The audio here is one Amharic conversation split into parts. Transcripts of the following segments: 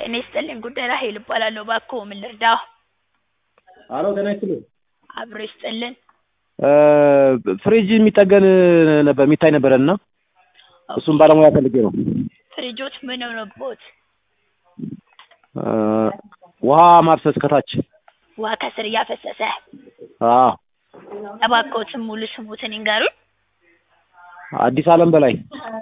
ጤና ይስጥልኝ ጉዳይ ራሔል እባላለሁ እባክዎ ምን ልርዳዎ? አሎ ጤና ይስጥልኝ አብሮ ይስጥልን ፍሪጅ የሚጠገን ነበር የሚታይ ነበረን እና እሱን ባለሙያ ፈልጌ ነው ፍሪጆት ምን ሆኖብዎት? ውሃ ማፍሰስ ከታች ውሃ ከስር እያፈሰሰ አዎ እባክዎትን ሙሉ ስምዎትን ይንገሩኝ? አዲስ አለም በላይ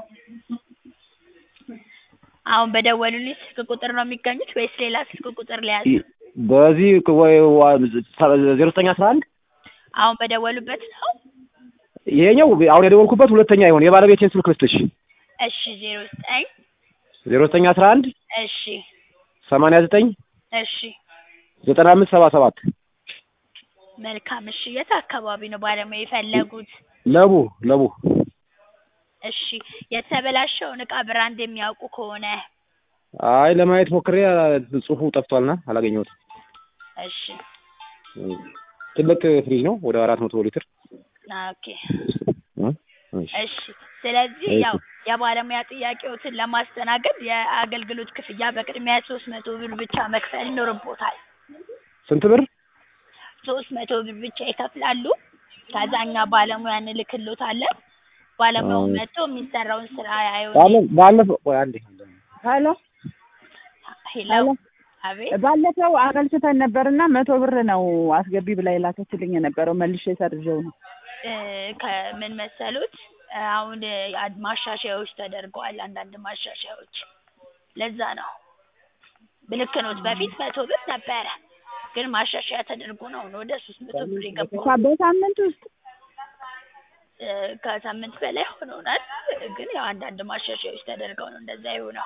አሁን በደወሉልኝ ስልክ ቁጥር ነው የሚገኙት ወይስ ሌላ ስልክ ቁጥር ልያዝ? በዚህ ወይ ዜሮ ዘጠኝ አስራ አንድ አሁን በደወሉበት ነው? ይሄኛው አሁን የደወልኩበት ሁለተኛ ይሆን የባለቤቴን ስልክ ልስጥሽ እሺ ዜሮ ዘጠኝ ዜሮ ዘጠኝ አስራ አንድ እሺ ሰማንያ ዘጠኝ እሺ ዘጠና አምስት ሰባ ሰባት መልካም እሺ የት አካባቢ ነው ባለሙያ የፈለጉት? ለቡ ለቡ እሺ የተበላሸውን እቃ ብራንድ የሚያውቁ ከሆነ አይ ለማየት ሞክሬ ጽሁፉ ጠፍቷልና አላገኘሁትም እሺ ትልቅ ፍሪጅ ነው ወደ አራት መቶ ሊትር ኦኬ እሺ ስለዚህ ያው የባለሙያ ጥያቄዎትን ለማስተናገድ የአገልግሎት ክፍያ በቅድሚያ ሶስት መቶ ብር ብቻ መክፈል ይኖርብዎታል ስንት ብር ሶስት መቶ ብር ብቻ ይከፍላሉ ከዛ እኛ ባለሙያ እንልክልዎታለን ባለሙያው መጥቶ የሚሰራውን ስራ ያየውና ባለፈው ቆይ አንዴ ሄሎ ሄሎ አቤት ባለፈው አመልክተን ነበርና መቶ ብር ነው አስገቢ ብላ የላከችልኝ የነበረው መልሼ ሰርዤው ነው እ ከምን መሰሉት አሁን ማሻሻያዎች ተደርገዋል አንዳንድ ማሻሻያዎች ለዛ ነው ልክ ኖት በፊት መቶ ብር ነበረ ግን ማሻሻያ ተደርጎ ነው አሁን ወደ ሶስት መቶ ብር የገባው በሳምንት ውስጥ እ ከሳምንት በላይ ሆኖናል ግን ያው አንዳንድ ማሻሻያዎች ተደርገው ነው እንደዛ የሆነው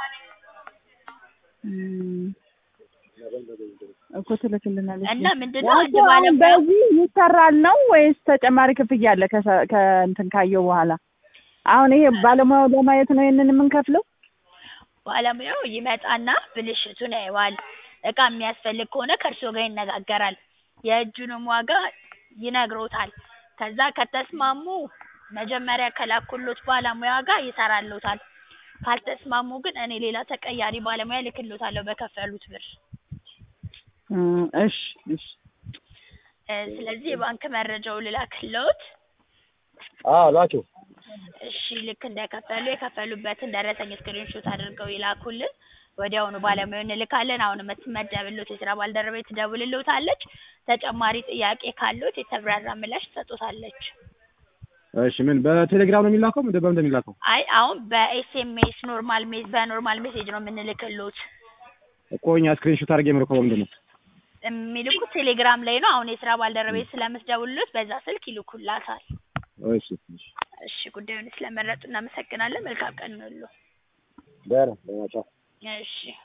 እኮ ትልክልናለች እና ምንድነው አንድ አሁን ባለሙያ በዚህ ይሰራል ነው ወይስ ተጨማሪ ክፍያ አለ ከሰ- ከእንትን ካየው በኋላ አሁን ይሄ ባለሙያው ለማየት ነው ይሄንን የምንከፍለው ባለሙያው ይመጣና ብልሽቱን ያየዋል እቃ የሚያስፈልግ ከሆነ ከእርስዎ ጋር ይነጋገራል የእጁንም ዋጋ ይነግሮታል ከዛ ከተስማሙ መጀመሪያ ከላኩሎት ባለሙያ ጋር ይሰራልዎታል ካልተስማሙ ግን እኔ ሌላ ተቀያሪ ባለሙያ እልክልዎታለሁ በከፈሉት ብር እ እሺ እሺ እ ስለዚህ የባንክ መረጃውን ልላክልዎት አዎ ላኪው እሺ ልክ እንደከፈሉ የከፈሉበትን ደረሰኝ ስክሪንሾት አድርገው ይላኩልን ወዲያውኑ ባለሙያውን እንልካለን አሁን የምትመደብልዎት የስራ ባልደረባዬ ትደውልልዎታለች ተጨማሪ ጥያቄ ካለዎት የተብራራ ምላሽ ትሰጥዎታለች እሺ ምን በቴሌግራም ነው የሚላከው ምንድን በምንድን ነው የሚላከው አይ አሁን በኤስኤምኤስ ኖርማል ሜ በኖርማል ሜሴጅ ነው የምንልክልዎት እኮ እኛ ስክሪንሾት አድርጌ የምልከው በምንድን ነው የሚልኩት ቴሌግራም ላይ ነው አሁን የስራ ባልደረባዬ ስለምትደውልልዎት በዛ ስልክ ይልኩላታል እሺ እሺ እሺ ጉዳዩን ስለመረጡ እናመሰግናለን መልካም ቀን ይሁንልዎ ደህና ደህና ቻው እሺ